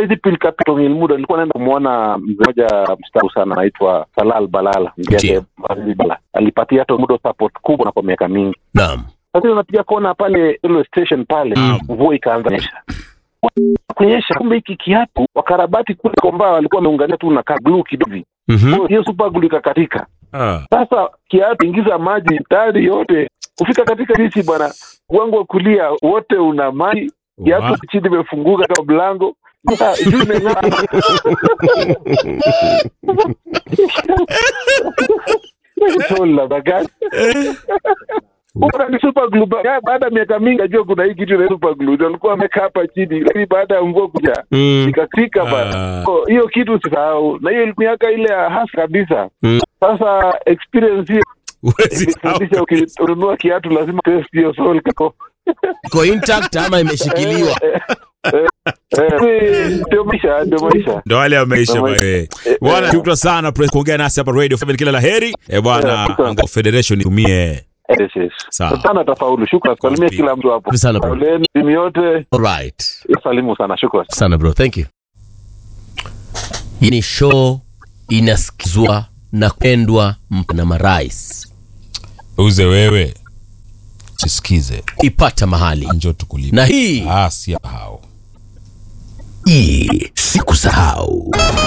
hizi pilika muda nilikuwa naenda kumwona mzee mmoja mstaafu sana anaitwa Salal Balala mzee Ndiyo. yake Azizi Balala alipatia hata muda support kubwa na kwa miaka mingi Naam. sasa unapiga kona pale railway station pale Mm. mvua ikaanza nyesha kunyesha kumbe hiki kiatu wakarabati kule komba walikuwa wameunganisha tu na glue kidogo hivi. Mhm. hiyo super glue ikakatika Ah. sasa kiatu ingiza maji tayari yote kufika katika sisi bwana wangu wa kulia wote una maji kiatu Wa- chini imefunguka kama mlango Sasa, juu imeng'aa. Toli la bagani. Bora ni super glue ba- ya, baada ya miaka mingi najua kuna hii kitu inaitwa super glue ndio alikuwa amekaa hapa chini lakini baada ya mvua kuja Mm. ikatika bana Ah. So, hiyo kitu usisahau na hiyo miaka ile ya hasa kabisa Mm. sasa experience hiyo Huwezi ilifundisha ukinunua kiatu lazima test hiyo sole kako Iko intact ama imeshikiliwa? Eh, ndio maisha ndio maisha ndo wale wameisha Ndio bwana. Eh, bwana eh. shukran sana press kuongea nasi hapa radio 7 kila la heri eh bwana Eh, shukran. Anga federation itumie Yes, yes. Sawa. sana tafaulu shukran salimia Asante. kila mtu hapo Asante sana, bro. Poleni, timu yote Alright. salimu sana shukran Sana bro, thank you. Hii ni show inasikizwa na kupendwa mp- na marais. uze wewe sisikize Ipata mahali. njo tukulipa Na hii ah si hao hii sikusahau.